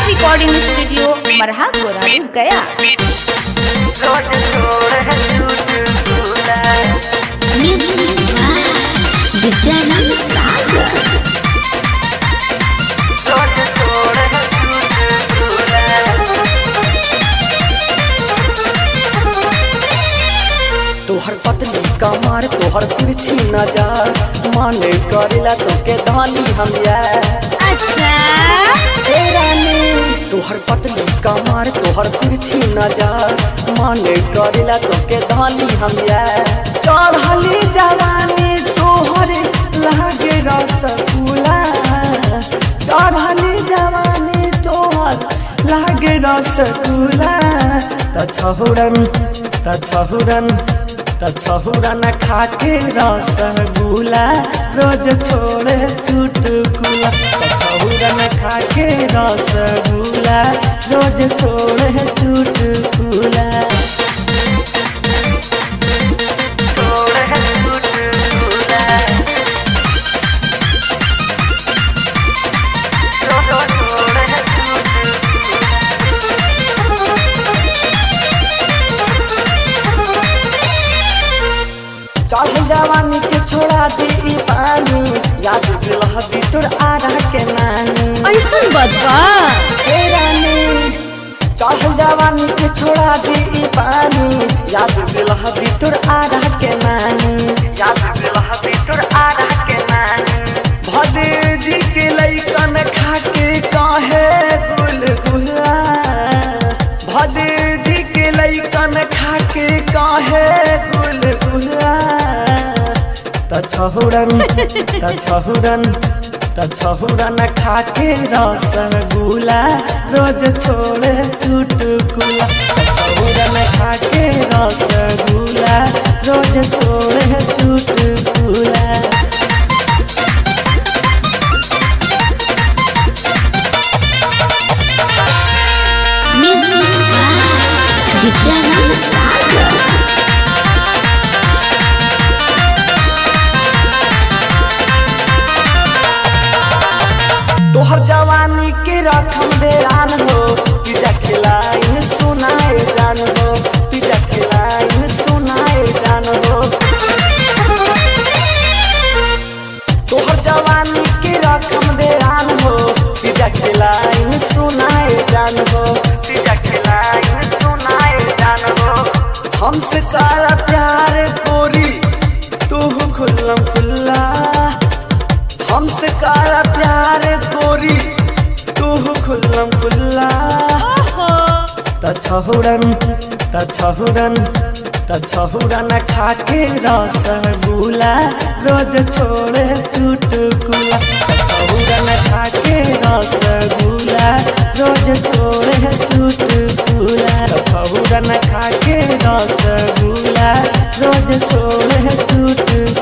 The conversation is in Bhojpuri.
रिकॉर्डिंग स्टूडियो मरहा गोरा गया Music by Vidyanand Sagar. तोहर पतली कमर तोहर तिरछी नजर माने करेला तोके धानी हम अच्छा ए रानी तोहर पतली कमर तोहर तिरछी नजर माने करेला तोके धानी हम चढ़ली जवानी तोहर लागे रसगुल्ला चढ़ली जवानी तोहर लागे रसगुल्ला त छहुरन त छहुरन त छहुरन खाके रसगुल्ला रोज छोड़े चुटकुला त छहुरन खाके रसगुल्ला रोज छोड़े चुटकुला चढ़ जवानी के छोड़ा दी ई पानी याद दिलह दी तोर आरा के नानी ऐसन बदबा ए रानी चढ़ जवानी के छोड़ा दी ई पानी याद दिलह दी तोर आरा के नानी याद दिलह दी तोर आरा के नानी भदे जी के लइकन खा के काहे गुलगुला भदे जी के लइकन खा के काहे गुलगुला त छहुरन त छहुरन त छहुरन खाके रसगुल्ला रोज छोड़े चुटकुला त छहुरन खाके रसगुल्ला रोज छोड़े चुटकुला Music by Vidyanand Sagar. तोहर जवानी के रखम बेरान हो पिजा खिलाइन सुनाए जान हो पिजा खिलाइन सुनाए जान हो तोहर जवानी के रकम बेरान हो पिजा खिलाइन सुनाए जान हो पिजा खिलाइन सुनाए जान हो हमसे काला प्यार कोरी तू खुल्लम खुल्ला हमसे काला प्यार गोरी तू खुल्लम खुल्ला त छहुरन त छहुरन त छहुरन खाके रसगुल्ला रोज छोड़े चुटकुला त छहुरन खाके रसगुल्ला रोज छोड़े चुटकुला त छहुरन खाके रसगुल्ला रोज छोड़े चुटकुला